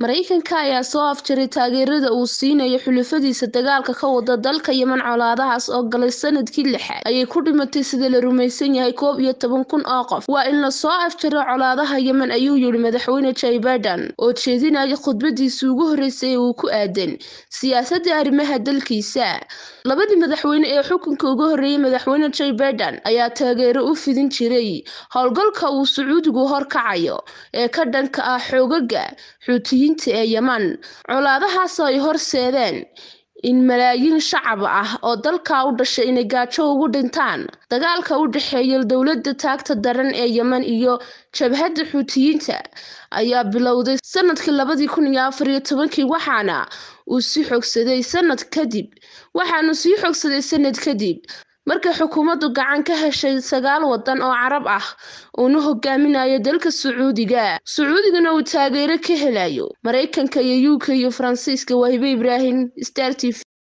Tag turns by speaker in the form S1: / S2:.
S1: Mareykanka ayaa soo afjaray taageerada uu siinayo xulafadiisa dagaalka ka wada dalka Yemen colaadahaas oo galay sanadkii lixaad ayay ku dhimatay sida la rumaysan yahay koob iyo toban kun oo qof waa in la soo afjaro colaadaha Yemen ayuu yiri madaxweyne Joe Biden oo jeedinayay khudbadiisii ugu horeysay ee uu ku aadan siyaasadda arrimaha dalkiisa labadii madaxweyne ee xukunka uga horeeyay madaxweyne Joe Biden ayaa taageero u fidin jiray howlgalka uu Sacuudigu horkacayo ee ka dhanka ah xoogagga Xuutiyiinta ee Yemen colaadahaas oo ay horseedeen in malaayiin shacab ah oo dalka u dhashay inay gaajo ugu dhintaan dagaalka u dhexeeya dowladda taagta daran ee Yemen iyo jabhadda Xuutiyiinta ayaa bilowday sanadkii labadi kun iyo afar iyo tobankii waxaana uu sii xoogsaday sanad kadib waxaanu sii xoogsaday sanad kadib markay xukuumaddu gacan ka heshay sagaal wadan oo Carab ah uuna hogaaminayo dalka Sacuudiga Sacuudigana uu taageero ka helayo Mareykanka iyo UK iyo Faransiiska Wahibe Ibrahim Star TV